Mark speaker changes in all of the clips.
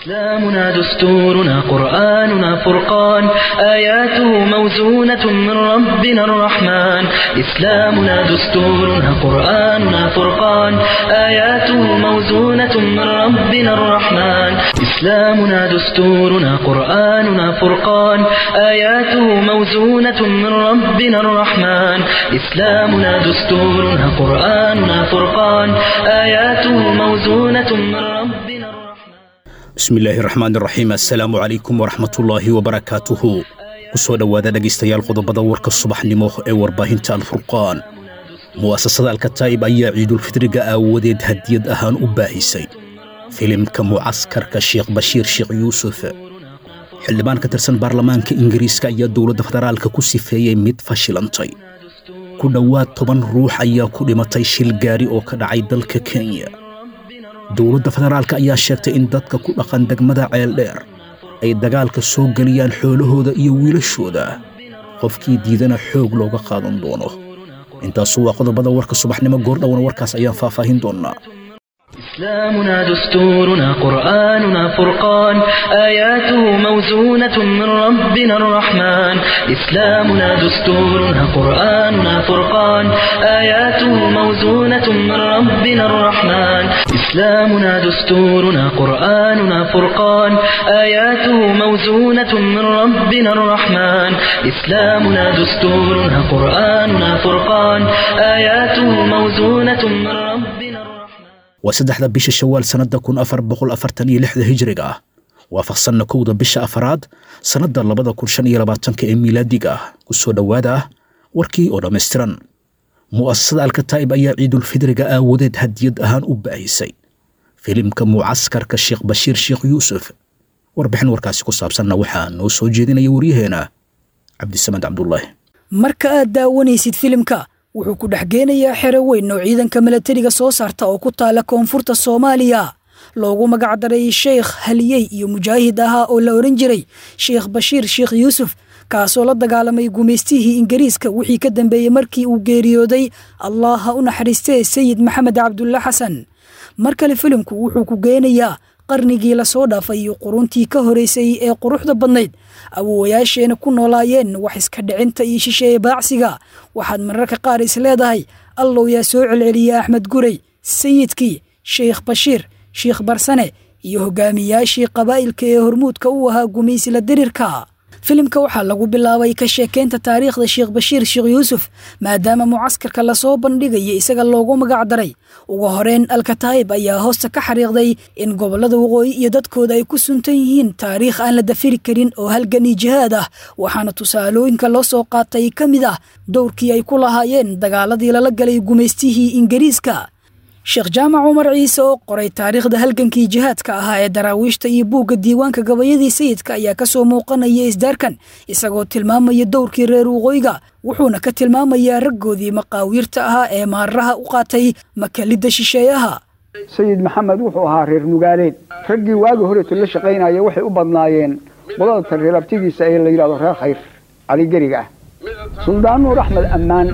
Speaker 1: إسلامنا دستورنا قرآننا فرقان آياته موزونة من ربنا الرحمن إسلامنا دستورنا قرآننا فرقان آياته موزونة من ربنا الرحمن إسلامنا دستورنا قرآننا فرقان آياته موزونة من ربنا الرحمن إسلامنا دستورنا قرآننا فرقان آياته موزونة من ربنا الرحمن
Speaker 2: bismillaahi raxmaan raxiim assalaamu calaykum waraxmatullaahi wabarakaatuhu ku soo dhowaada dhegaystayaal qodobada warka subaxnimo ee warbaahinta alfurqaan mu'asasada alkataa'ib ayaa ciidulfidriga aawadeed hadiyad ahaan u baahisay filimka mucaskarka sheekh bashiir sheekh yuusuf xildhibaan ka tirsan baarlamaanka ingiriiska ayaa dowladda federaalka ku sifeeyey mid fashilantay ku dhowaad toban ruux ayaa ku dhimatay shil gaari oo ka dhacay dalka kenya dowladda federaalka ayaa sheegtay in dadka ku dhaqan degmada ceeldheer ay dagaalka soo geliyaan xoolahooda iyo wiilashooda qofkii diidana xoog looga qaadan doono intaasu waa qodobada warka subaxnimo goordhowan warkaas ayaan faahfaahin doonnaa
Speaker 1: إسلامنا دستورنا قرآننا فرقان آياته موزونة من ربنا الرحمن إسلامنا دستورنا قرآننا فرقان آياته موزونة من ربنا الرحمن إسلامنا دستورنا قرآننا فرقان آياته موزونة من ربنا الرحمن إسلامنا دستورنا قرآننا فرقان آياته موزونة من ربنا الرحمن
Speaker 2: waa saddexda bisha shawaal sannadda kun afar boqol afartan iyo lixda hijriga ah waafaqsanna kowda bisha afaraad sannadda labada kun shan iyo labaatanka ee miilaadiga ah ku soo dhowaada warkii oo dhammaystiran mu'asasada alkataa'ib ayaa ciidulfidriga aawadeed hadiyad ahaan u baahisay filimka mucaskarka sheekh bashiir sheekh yuusuf warbixin warkaasi ku saabsanna waxaa noo soo jeedinaya waryaheena cabdisamed cabdulaahi
Speaker 3: marka aad daawanaysid filimka wuxuu ku dhex geenayaa xero weyn oo ciidanka milatariga soo saarta oo ku taala koonfurta soomaaliya loogu magacdaray sheekh haliyey iyo mujaahid ahaa oo la odhan jiray sheekh bashiir sheekh yuusuf kaasoo la dagaalamay gumaystihii ingiriiska wixii ka dambeeyey markii uu geeriyooday allah ha u naxariistee sayid maxamed cabdulla xasan mar kale filimku wuxuu ku geenayaa qarnigii lasoo dhaafay iyo quruntii ka horeysay ee quruxda badnayd awoowayaasheena ku noolaayeen wax iska dhicinta iyo shisheeye baacsiga waxaad mararka qaar is leedahay allow yaa soo celceliyey axmed gurey sayidkii sheikh bashiir sheikh barsane iyo hogaamiyaashii qabaa'ilka ee hormuudka u ahaa gumaysila dirirka filimka waxaa lagu bilaabay ka sheekeynta taariikhda sheekh bashiir sheekh yuusuf maadaama mucaskarka lasoo bandhigaya isaga loogu magacdaray ugu horeyn alkataa'ib ayaa hoosta ka xariiqday in gobollada waqooyi iyo dadkooda ay ku suntan yihiin taariikh aan la dafiri karin oo halgan iyo jihaad ah waxaana tusaalooyinka loo soo qaatay ka mid ah dowrkii ay ku lahaayeen dagaaladii lala galay gumaystihii ingiriiska sheekh jaamac cumar ciise oo qoray taariikhda halgankii jihaadka ahaa ee daraawiishta iyo buugga diiwaanka gabayadii sayidka ayaa ka soo muuqanaya isdaarkan isagoo tilmaamaya dowrkii reer waqooyiga wuxuuna ka tilmaamayaa raggoodii maqaawiirta ahaa ee maaraha u qaatay makalidda shisheeyaha
Speaker 4: sayid maxamed wuxuu ahaa reer nugaaleed raggii waagi horeeto la shaqaynaya waxay u badnaayeen qodalta reerabtigiisa ee la yidhahdo reer khayr caligeriga ah suldaan nuur axmed ammaan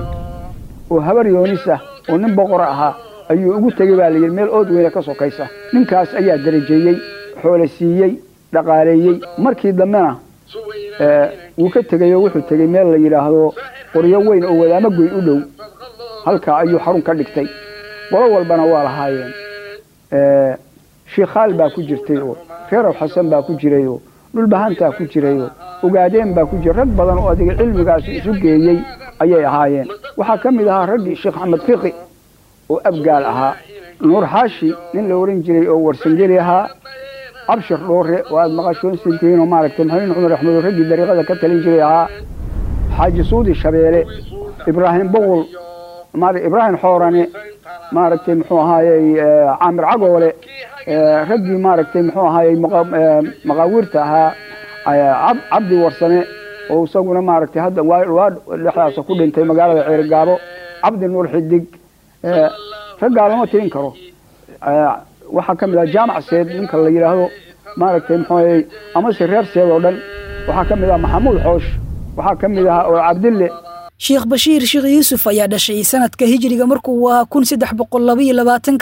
Speaker 4: oo habar yoonis ah oo nin boqor ahaa ayuu ugu tegey baa layidhi meel ood weyne ka sokaysa ninkaas ayaa darajeeyey xoole siiyey dhaqaaleeyey markii dambena wuu ka tegey oo wuxuu tegey meel la yidhaahdo qoryo weyn oo wadaamo goyn u dhow halkaa ayuu xarun ka dhigtay qolo walbana waa lahaayeen shiikhaal baa ku jirtay oo reerow xasan baa ku jiray oo dhulbahantaa ku jiray oo ogaadeen baa ku jiray rag badan oo adiga cilmigaasi isu geeyey ayay ahaayeen waxaa ka mid ahaa raggii sheekh axmed fiqi oo abgaal ahaa nuur xaashi nin la ohan jiray oo warsangeli ahaa cabshir dhoore oo aada maqashoonsantihiin oo maaragtay maxamed cumar axmed oo raggii dariiqada ka talin jiray ahaa xaaji suudi shabeele ibraahim boqol ibraahim xoorane maaragtay muxuu ahaayey caamir cagoole raggii maaragtay muxuu ahaayey maqaawiirta ahaa cabdi warsame oo isaguna maaragtay hadda waa dhexdaasa ku dhintay magaalada ceerigaabo cabdi nuur xidig raggaa lama tirin karo waxaa ka mid ah jaamac seed ninka la yidhaahdo maaragtay muxuu amase reer seed oo dhan waxaa ka mid ah maxamuud xoosh waxaa ka mid ah oo cabdille
Speaker 3: sheekh bashiir sheekh yuusuf ayaa dhashay sanadka hijriga markuu ahaa kun saddex boqol labaiyo labaatanka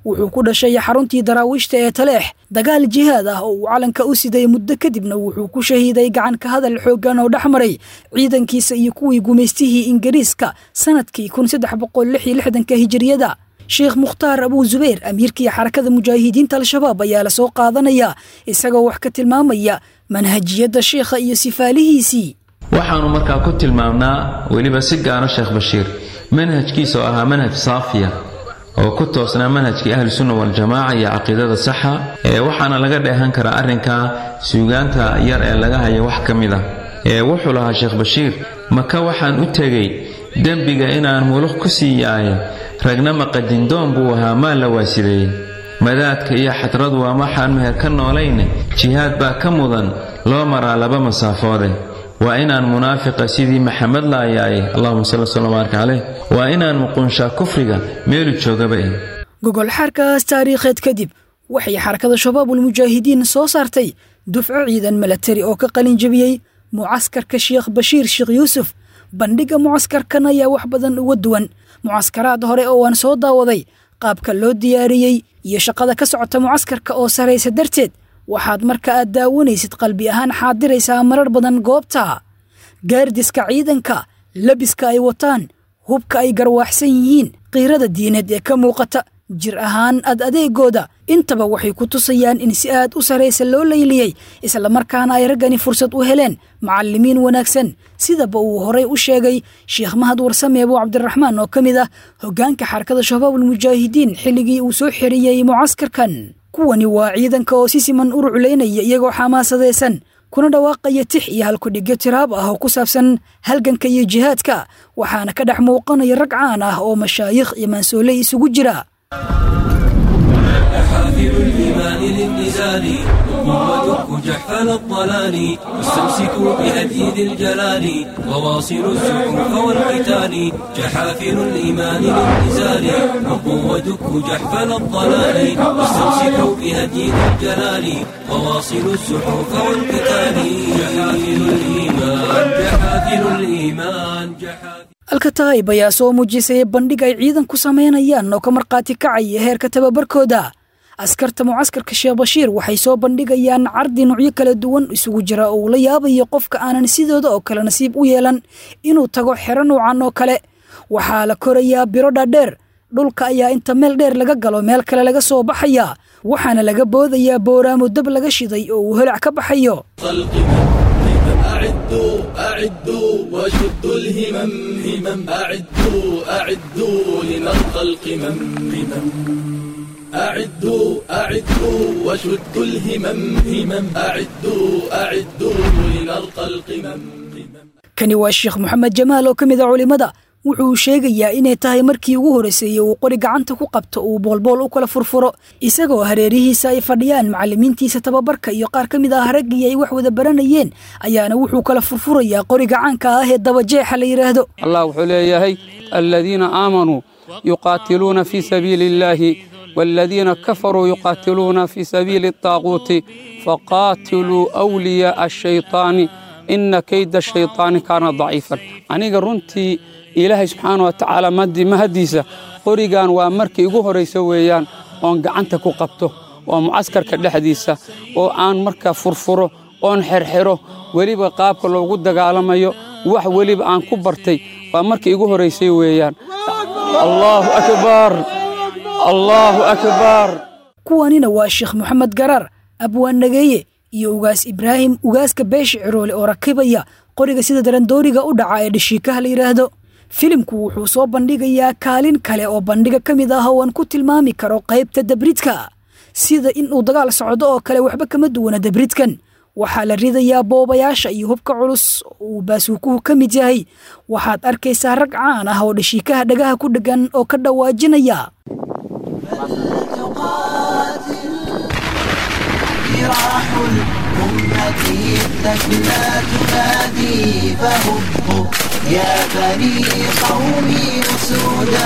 Speaker 3: wuxuu ku dhashay xaruntii daraawiishta ee taleex dagaal jihaad ah oo uu calanka u siday muddo kadibna wuxuu ku shahiiday gacan ka hadal xooggan oo dhex maray ciidankiisa iyo kuwii gumaystihii ingiriiska sanadkii kun saddex boqol lix iyo lixdanka hijiriyada sheekh mukhtaar abuu zubayr amiirkii xarakada mujaahidiinta al-shabaab ayaa lasoo qaadanaya isagoo wax ka tilmaamaya manhajiyadda sheikha iyo sifaalihiisii
Speaker 5: waxaannu markaa ku tilmaamnaa weliba si gaara sheekh bashiir manhajkiisa oo ahaa manhaj saafiya oo ku toosnaa manhajkii ahlusunna waljamaaca iyo caqiidada saxa ee waxaana laga dheehan karaa arrinka suugaanta yar ee laga haya wax ka mid ah ee wuxuu lahaa sheekh bashiir maka waxaan u tegey dembiga inaan muluq ku sii yaaye ragna maqadindoon buu ahaa maa la waasideeyey madaadka iyo xadradu waa maxaan meher ka noolayne jihaad baa ka mudan loo maraa laba masaafoode waa inaan munaafiqa sidii maxamed laayaaye allahuma salli sala baaraka caleyh waa inaan muqunshaa kufriga meelu joogaba eh
Speaker 3: gogol xaarkaas taariikheed kadib waxay xarakada shabaabulmujaahidiin soo saartay dufco ciidan milatari oo ka qalin jebiyey mucaskarka sheekh bashiir sheekh yuusuf bandhigga mucaskarkan ayaa wax badan uga duwan mucaskaraad hore oo aan soo daawaday qaabka loo diyaariyey iyo shaqada ka socota mucaskarka oo saraysa darteed waxaad marka aad daawanaysid qalbi ahaan xaadiraysaa marar badan goobta gaardiska ciidanka labiska ay wataan hubka ay garwaaxsan yihiin qiirada diineed ee ka muuqata jir ahaan ad adeegooda intaba waxay ku tusayaan in si aad u saraysa loo layliyey islamarkaana ay raggani fursad u heleen macallimiin wanaagsan sidaba uu horay u sheegay sheekh mahad warsame abuu cabdiraxmaan oo ka mid ah hoggaanka xarakada shabaabulmujaahidiin xilligii uu soo xeriyey mucaskarkan kuwani waa ciidanka oo si siman u ruclaynaya iyagoo xamaasadaysan kuna dhawaaqaya tix iyo halkudhigyo tiraab ah oo ku saabsan halganka iyo jihaadka waxaana ka dhex muuqanaya rag caan ah oo mashaayikh iyo mansooley isugu jira
Speaker 6: حافل الإيمان للنزال ودك جحفل الضلال واستمسكوا بهدي ذي الجلال وواصلوا الزحوف والقتال جحافل الإيمان للنزال ودك جحفل الضلال واستمسكوا بهدي ذي الجلال وواصلوا الزحوف والقتال جحافل الإيمان جحافل الإيمان جحافل
Speaker 3: alkataayib ayaa soo muujisay bandhig ay ciidan ku samaynayaan oo ka markhaati kacaya heerka tababarkooda askarta mucaskarka sheekh bashiir waxay soo bandhigayaan cardi nuucyo kala duwan isugu jira oo uu la yaabayo qofka aanan sidooda oo kale nasiib u yeelan inuu tago xero nuucan oo kale waxaa la korayaa biro dhaadheer dhulka ayaa inta meel dheer laga galo meel kale laga soo baxayaa waxaana laga boodayaa booraamo dab laga shiday oo uu holac ka baxayo
Speaker 7: أعدوا أعدوا وشدوا الهمم همم أعدوا أعدوا لنلقى القمم همم أعدوا أعدوا وشدوا الهمم همم أعدوا أعدوا لنلقى القمم
Speaker 3: kani waa sheekh moxamed jamaal oo ka mid a culimmada wuxuu sheegayaa inay tahay markii ugu horreysay uu qori gacanta ku qabto uu boolbool u kala furfuro isagoo hareerihiisa ay fadhiyaan macallimiintiisa tababarka iyo qaar ka mid ah raggii ay wax wada baranayeen ayaana wuxuu kala furfurayaa qori gacaanka ah ee dabajeexa la yidhaahdo
Speaker 8: allah wuxuu leeyahay aladiina aamanuu yuqaatiluuna fii sabiili illaahi waaladiina kafaruu yuqaatiluuna fii sabiili الطaaquuti faqaatiluu أwliyaءa الshayطaani ina kayda shayطaani kaana daciifan aniga runtii ilaahay subxaana wa tacaala mahaddiisa qorigan waa markii igu horraysa weeyaan oon gacanta ku qabto oo mucaskarka dhexdiisa oo aan markaa furfuro oon xerxero weliba qaabka loogu dagaalamayo wax weliba aan ku bartay waa markii igu horraysay weeyaan allaahu akbar allaahu akbar
Speaker 3: kuwanina waa sheekh moxamed garaar abwaan nageeye iyo ugaas ibraahim ugaaska beesha ciroole oo rakibaya qoriga sida darandooriga u dhaca ee dhashiikaha la yidhaahdo filimku wuxuu soo bandhigayaa kaalin kale oo bandhiga ka mid ah oo aan ku tilmaami karo qaybta dabridka sida in uu dagaal socdo oo kale waxba kama duwana dabridkan waxaa la ridayaa boobayaasha iyo hubka culus uu baasuukuhu ka mid yahay waxaad arkaysaa rag caan ah oo dhashiikaha dhagaha ku dheggan oo ka dhawaajinaya
Speaker 9: جراح الأمة التكلى تنادي فهبوا يا بني قومي أسودا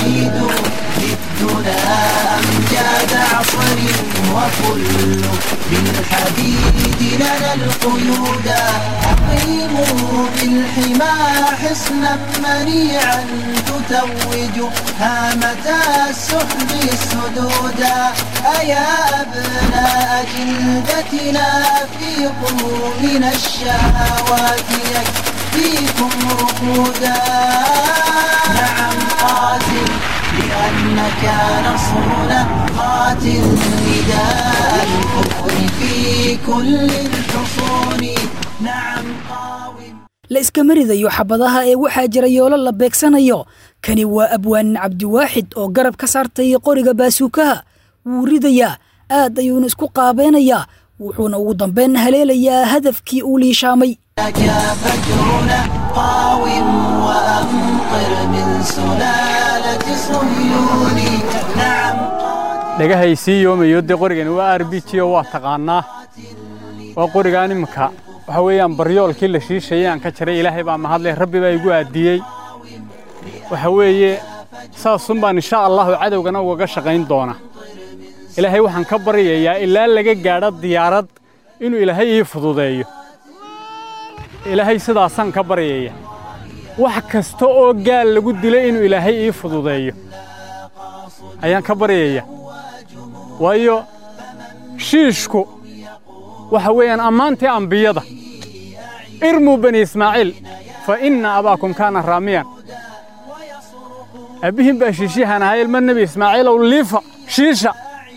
Speaker 9: أعيدوا للدنا أمجاد عصر وكل بالحديد لنا القيودا أقيموا بالحمى حصنا منيعا تتوج هامة السحب السدودا أيا أبناء جلدتنا فيقوا من الشهوات يكفيكم رقودا نعم قاتل لأنك نصرنا قاتل نداء الكفر في كل الحصون نعم قاوم
Speaker 3: la iskama ridayo xabadaha ee waxaa jira yoolo la beegsanayo kani waa abwaan cabdiwaaxid oo garab ka saartay qoriga baasuukaha wuu ridayaa aad ayuuna isku qaabeynayaa wuxuuna ugu dambeyn haleelayaa hadafkii uu liishaamay
Speaker 9: لك فجرنا قاوم وأمطر من سلالة صهيون نعم
Speaker 10: dhagahay sii yoomayo dee qorigani waa r b g oo waa taqaanaa waa qorigaan iminka waxa weeyaan baryoolkii la shiishayay aan ka jaray ilaahay baa mahadleh rabbi baa igu aadiyey waxa weeye saasun baan insha allahu cadowgana ugaga shaqayn doona ilaahay waxaan ka baryayaa ilaa laga gaadho diyaarad inuu ilaahay ii fududeeyo ilaahay sidaasaan ka baryaya wax kasta oo gaal lagu dilay inuu ilaahay ii fududeeyo ayaan ka baryaya waayo shiishku waxa weeyaan ammaantii ambiyada irmuu bani ismaaciil fa inna abaakum kaana raamiyan abbihiin baa shiishiyahan ahaa ilma nebi ismaaciilow liifa shiisha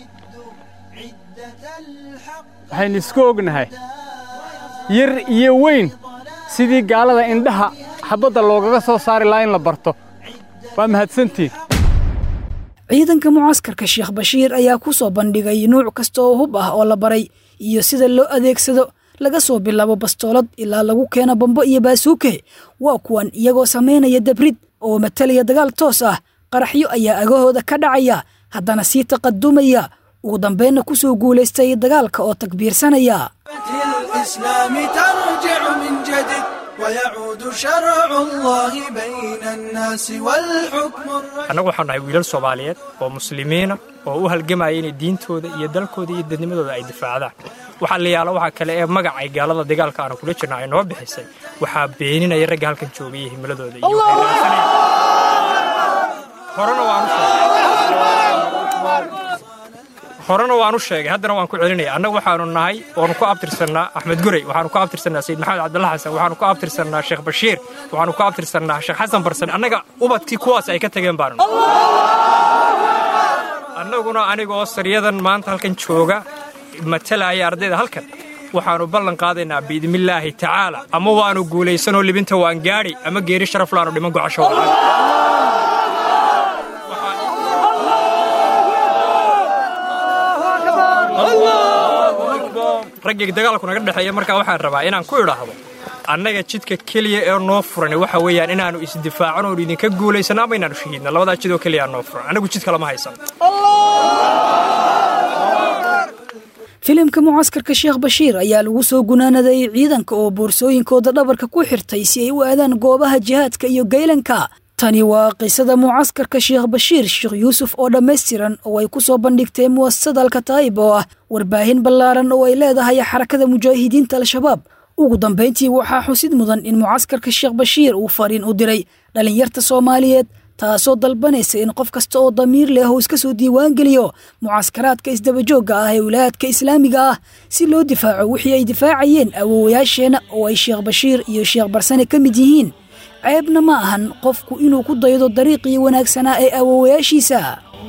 Speaker 10: waxaynu isku ognahay yar iyo weyn sidii gaalada indhaha xabbadda loogaga soo saari lahaa in la barto waa mahadsantiin
Speaker 3: ciidanka mucaskarka sheekh bashiir ayaa ku soo bandhigay nuuc kasta oo hub ah oo la baray iyo sida loo adeegsado laga soo bilaabo bastoolad ilaa lagu keeno bambo iyo baasuuke waa kuwan iyagoo samaynaya dabrid oo matalaya dagaal toos ah qaraxyo ayaa agahooda ka dhacaya haddana sii taqadumaya ugu dambeynna ku soo guulaystay dagaalka oo takbiirsanaya
Speaker 11: الإسلام ترجع من جديد ويعود شرع الله بين الناس والحكم الرشيد
Speaker 12: annagu waxaan nahay wiilal soomaaliyeed oo muslimiina oo u halgamaya inay diintooda iyo dalkooda iyo dadnimadooda ay difaacdaan waxaa la yaala waxaa kale ee magacay gaalada dagaalka aanu kula jirna ay noo bixisay waxaa beeninaya ragga halkan joogay iyo himiladooda iyo waxay raadsanayaan. horena waan u sheegay horena waan u sheegay haddana waan ku celinaya annagu waxaanu nahay waanu ku abtirsannaa axmed gurey waxaanu ku abtirsannaa sayid maxamed cabdulla xasan waxaanu ku abtirsannaa sheekh bashiir waxaanu ku abtirsannaa sheekh xasan barsan annaga ubadkii kuwaas ay ka tageen baanu annaguna anigoo saryadan maanta halkan jooga matalaya ardayda halkan waxaanu ballan qaadaynaa biidnillaahi tacaala ama waanu guulaysanoo libinta waan gaadhi ama geeri sharaf laanu dhiman gocasho wacan raggii dagaalku naga dhexeeya markaa waxaan rabaa inaan ku idhaahdo annaga jidka keliya ee noo furan waxa weeyaan inaannu isdifaacano oon idinka guulaysanno ama inaannu shahiidno labadaa jidoo keliya noo furan annagu jid kalama haysan
Speaker 3: filimka mucaskarka sheekh bashiir ayaa lagu soo gunaanaday ciidanka oo boorsooyinkooda dhabarka ku xirtay si ay u aadaan goobaha jihaadka iyo gaylanka tani waa qisada mucaskarka sheekh bashiir sheekh yuusuf oo dhammaystiran oo ay ku soo bandhigtay muwasasada alkataa'ib oo ah warbaahin ballaaran oo ay leedahay xarakada mujaahidiinta al-shabaab ugu dambayntii waxaa xusid mudan in mucaskarka sheekh bashiir uu fariin u diray dhallinyarta soomaaliyeed taasoo dalbanaysa in qof kasta oo damiir leh uu iska soo diiwaangeliyo mucaskaraadka isdabajoogga ah ee wilaayadka islaamiga ah si loo difaaco wixii ay difaacayeen awoowayaasheenna oo ay sheekh bashiir iyo sheekh barsane ka mid yihiin ceebna ma ahan qofku inuu ku daydo dariiqii wanaagsanaa ee awoowayaashiisa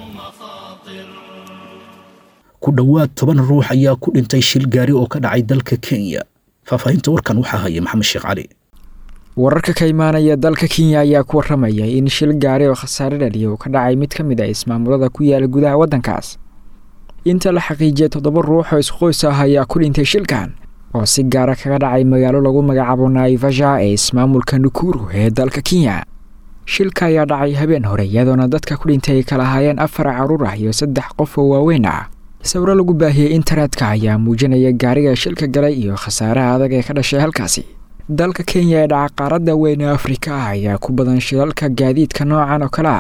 Speaker 2: ku dhowaad toban ruux ayaa ku dhintay shil gaari oo ka dhacay dalka kenya faahfaahinta warkan waxaa haya maxamed sheekh cali
Speaker 13: wararka ka imaanaya dalka kenya ayaa ku waramaya in shil gaari oo khasaare dhaliya uu ka dhacay mid ka mid ah ismaamulada ku yaala gudaha waddankaas inta la xaqiijiyay toddoba ruux oo isqoys ah ayaa ku dhintay shilkan oo si gaara kaga dhacay magaalo lagu magacaabo naivasha ee ismaamulka nukuru ee dalka kenya shilka ayaa dhacay habeen hore iyadoona dadka ku dhintay ay kala ahaayeen afar caruur ah iyo saddex qof oo waaweyn ah sawiro lagu baahiyey internetka ayaa muujinaya gaariga shilka galay iyo khasaaraha adag ee ka dhashay halkaasi dalka kenya ee dhaca qaaradda weyn ee afrika ah ayaa ku badan shilalka gaadiidka noocan oo kale ah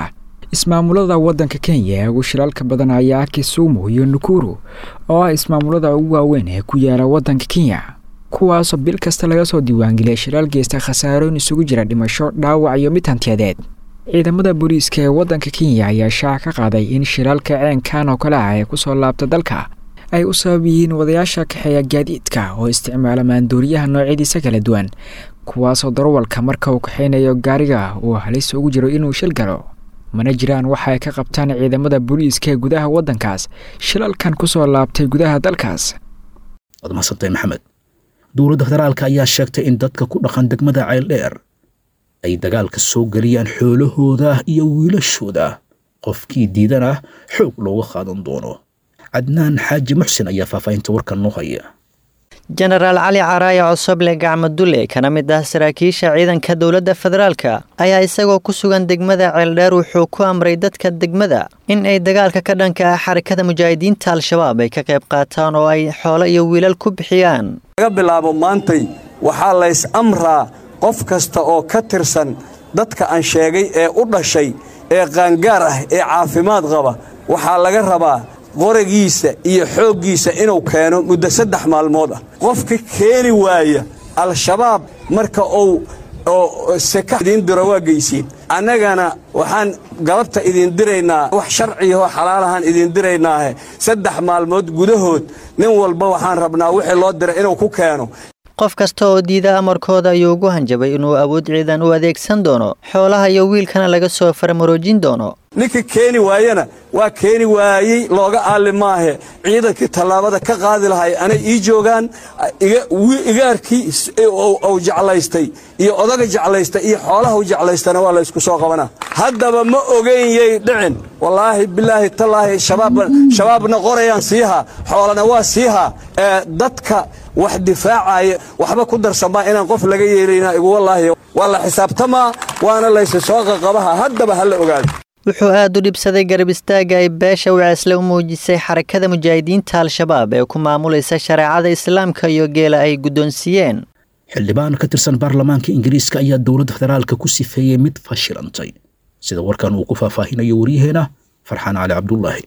Speaker 13: ismaamulada waddanka kenya ee ugu shilaalka badan ayaa kisumu iyo nukuru oo ah ismaamulada ugu waaweyn ee ku yaala waddanka kenya kuwaasoo bil kasta laga soo diiwaangeliyay shilaal geysta khasaarooyin isugu jira dhimasho dhaawac iyo mid hantiyadeed ciidamada booliiska ee waddanka kenya ayaa shaaca ka qaaday in shilaalka ceenkan oo kale ah ee kusoo laabta dalka ay u sabab yihiin wadayaasha kaxeeya gaadiidka oo isticmaala maandooriyaha noocyadiisa kala duwan kuwaasoo darowalka marka uu kaxaynayo gaariga uu halis ugu jiro inuu shil galo mana jiraan waxa ay ka qabtaan ciidamada booliiska ee gudaha waddankaas shilalkan kusoo laabtay gudaha dalkaas
Speaker 2: waad mahadsantahay maxamed dowladda federaalka ayaa sheegtay in dadka ku dhaqan degmada ceeldheer ay dagaalka soo geliyaan xoolahooda iyo wiilashooda qofkii diidana xoog looga qaadan doono cadnaan xaaji muxsin ayaa faahfaahinta warkan noo haya
Speaker 14: jenaraal cali caraaye cosoble gacmo dulle kana mid ah saraakiisha ciidanka dowladda federaalka ayaa isagoo ku sugan degmada ceeldheer wuxuu ku amray dadka degmada in ay dagaalka ka dhanka ah xarakada mujaahidiinta al-shabaab ay ka qayb qaataan oo ay xoolo iyo wiilal ku bixiyaan
Speaker 15: laga bilaabo maantay waxaa lays amraa qof kasta oo ka tirsan dadka aan sheegay ee u dhashay ee qaangaar ah ee caafimaad qaba waxaa laga rabaa qoragiisa iyo xooggiisa inuu keeno muddo saddex maalmood ah qofka keeni waaya al-shabaab marka uu oo seka idiin diro waa geysiin annagana waxaan galabta idiin diraynaa wax sharciyahoo xalaalahaan idiin diraynaahe saddex maalmood gudahood nin walba waxaan rabnaa wixii loo diray inuu ku keeno
Speaker 14: qof kasta oo diida amarkooda ayuu ugu hanjabay inuu awood ciidan u adeegsan doono xoolaha iyo wiilkana laga soo farmaroojin doono
Speaker 15: ninka keeni waayana waa keeni waayey looga aalli maahe ciidankii tallaabada ka qaadi lahay anay ii joogaan igaarkii uu jeclaystay iyo odaga jeclaystay iyo xoolaha u jeclaystana waa laysku soo qabanaa haddaba ma ogenyay dhicin wallaahi bilaahi tallaahi shabaabna qorayaan siihaa xoolana waa siihaa dadka wax difaacaya waxba ku darsamaa inaan qof laga yeelayna igu wallaahi waa la xisaabtamaa waana laysi soo qaqabaha haddaba ha la ogaado
Speaker 14: wuxuu aad u dhibsaday garab istaagga ay beesha waceesle u muujisay xarakada mujaahidiinta al-shabaab ee ku maamulaysa shareecada islaamka iyo geela ay guddoonsiiyeen
Speaker 2: xildhibaan ka tirsan baarlamaanka ingiriiska ayaa dowladda federaalka ku sifeeyey mid fashilantay sida warkan uu ku faahfaahinayo waryaheena farxaan cali cabdulaahi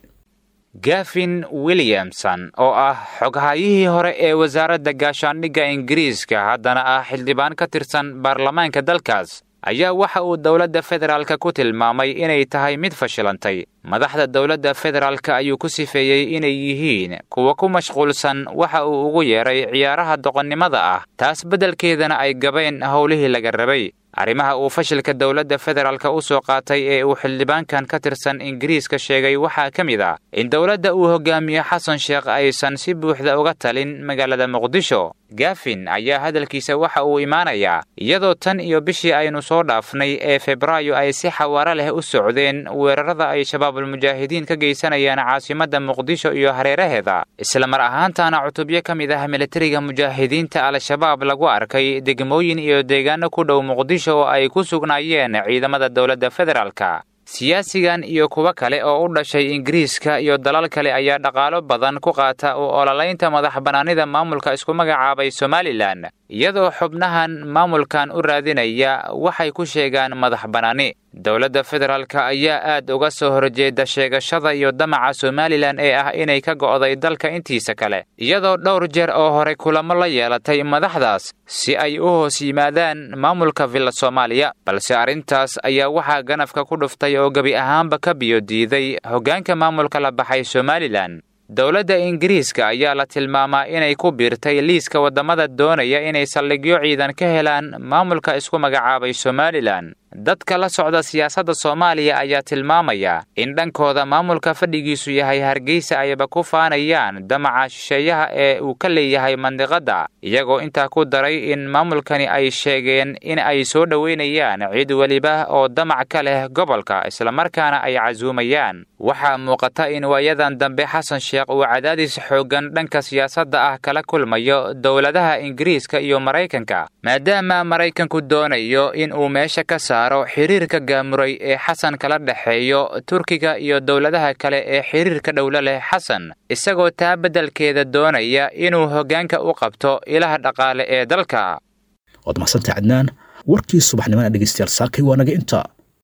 Speaker 16: gafin williamson oo ah xoghayihii hore ee wasaaradda gaashaandhigga ingiriiska haddana ah xildhibaan ka tirsan baarlamaanka dalkaas ayaa waxa uu dowladda federaalka ku tilmaamay inay tahay mid fashilantay madaxda dowladda federaalka ayuu ku sifeeyey inay yihiin kuwa ku mashquulsan waxa uu ugu yeedhay ciyaaraha doqonnimada ah taas beddelkeedana ay gabeen howlihii laga rabay arrimaha uu fashilka dowladda federaalka u soo qaatay ee uu xildhibaankan ka tirsan ingiriiska sheegay waxaa ka mid ah in dowladda uu hogaamiyo xasan sheekh aysan si buuxda uga talin magaalada muqdisho gafin ayaa hadalkiisa waxa uu imaanayaa iyadoo tan iyo bishii aynu soo dhaafnay ee febraayo ay si xawaaro leh u socdeen weerarada ay shabaabulmujaahidiin ka geysanayaan caasimadda muqdisho iyo hareeraheeda islamar ahaantaana cutubyo ka mid ah militariga mujaahidiinta al-shabaab lagu arkay degmooyin iyo deegaano ku dhow muqdisho oo ay ku sugnaayeen ciidamada dowladda federaalka siyaasigan iyo kuwo kale oo u dhashay ingiriiska iyo dalal kale ayaa dhaqaalo badan ku qaata u ololaynta madax bannaanida maamulka isku magacaabay somalilan iyadoo xubnahan maamulkan u raadinaya waxay ku sheegaan madax bannaani dowladda federaalka ayaa aad uga soo horjeeda sheegashada iyo damaca somalilan ee ah inay ka go'day dalka intiisa kale iyadoo dhowr jeer oo hore kulamo la yeelatay madaxdaas si ay u hoos yimaadaan maamulka villa soomaaliya balse arrintaas ayaa waxaa ganafka ku dhuftay oo gebi ahaanba ka biyo diiday hoggaanka maamulka la baxay somalilan dowladda ingiriiska ayaa la tilmaamaa inay ku biirtay liiska waddamada doonaya inay saldhigyo ciidan ka helaan maamulka isku magacaabay somalilan dadka la socda siyaasadda soomaaliya ayaa tilmaamaya in dhankooda maamulka fadhigiisu yahay hargeysa ayba ku faanayaan damaca shisheeyaha ee uu ka leeyahay mandiqadda iyagoo intaa ku daray in maamulkani ay sheegeen in ay soo dhoweynayaan cid weliba oo damac ka leh gobolka islamarkaana ay casuumayaan waxaa muuqata in waayadan dambe xasan sheekh uu cadaadis xooggan dhanka siyaasadda ah kala kulmayo dowladaha ingiriiska iyo maraykanka maadaama maraykanku doonayo in uu meesha ka saaro xiriirka gaamuray ee xasan kala dhexeeyo turkiga iyo dowladaha kale ee xiriirka dhowlo leh xasan isagoo taa beddelkeeda doonaya inuu hoggaanka u qabto ilaha dhaqaale ee dalka
Speaker 2: waad mahadsantahay cadnaan warkii subaxnimana dhegeystayaal saakay waa naga intaa